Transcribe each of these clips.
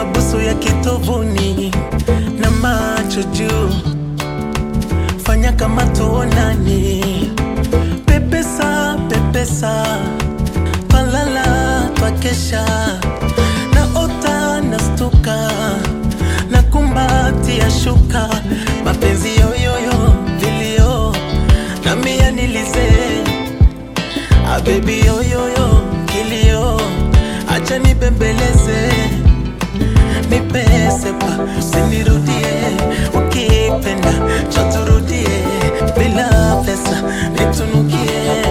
mabusu ya kitovuni na macho juu, fanya kama tuonani, pepesa pepesa, twalala twakesha, naota nastuka, na kumbatia shuka, mapenzi yoyoyo vilio na mia nilize Ah, baby yoyoyo kilio, acha nibembeleze, nipese pa, usinirudie, ukipenda choturudie, bila pesa nitunukie,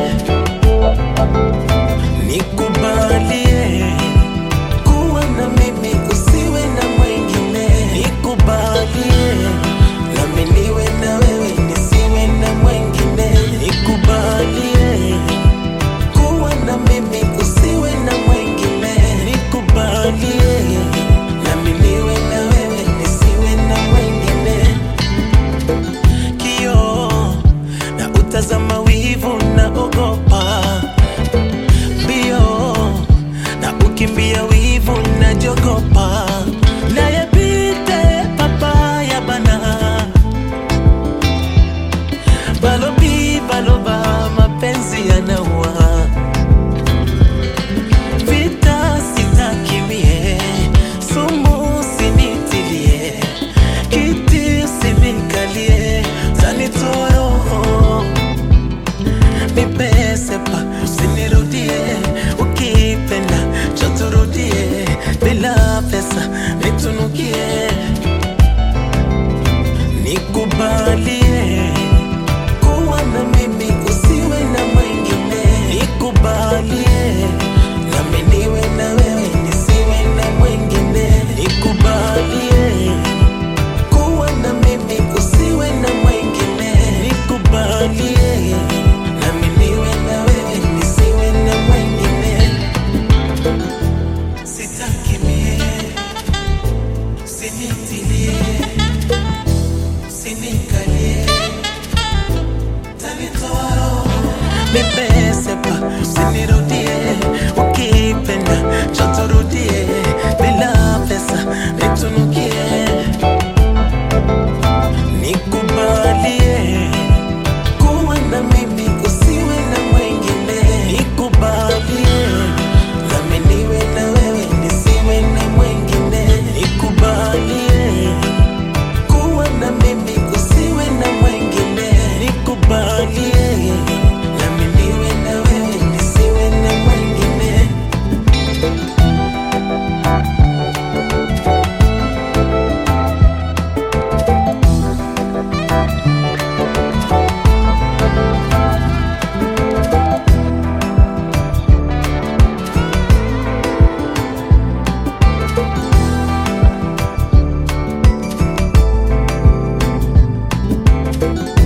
nikubalie kuwa na mimi, usiwe na mwingine, nikubalie nami niwe na wewe, nisiwe na mwingine, nikubalie kuwa na mimi usiwe na mwingine, nikubalie nami niwe na wewe nisiwe na mwingine. Kio na utazama wivu na ogopa mbio na ukimbia wivu na jogopa nayepite papaya bana balobi baloba mapenzi yanaua vita sitakimie sumu sinitilie kiti usinikalie zanitoroho nipesepa usinirudie ukipenda choturudie bila pesa nitunukie nikubalie kuwa na mimi usiwe na mwingine, nikubalie nami niwe na wewe nisiwe na mwingine, nikubalie kuwa na mimi usiwe na mwingine, nikubalie nami niwe na wewe nisiwe na mwingine, sitaki mie usinitilie usinikalie nipese pa usinirudie ukipenda choturudie bila pesa nitunukie nikubalie kuwa na mimi usiwe na mwingine nikubalie nami niwe na wewe nisiwe na mwingine nikubalie kuwa na mimi usiwe na mwingine nikubalie nami niwe na wewe nisiwe na mwingine Thank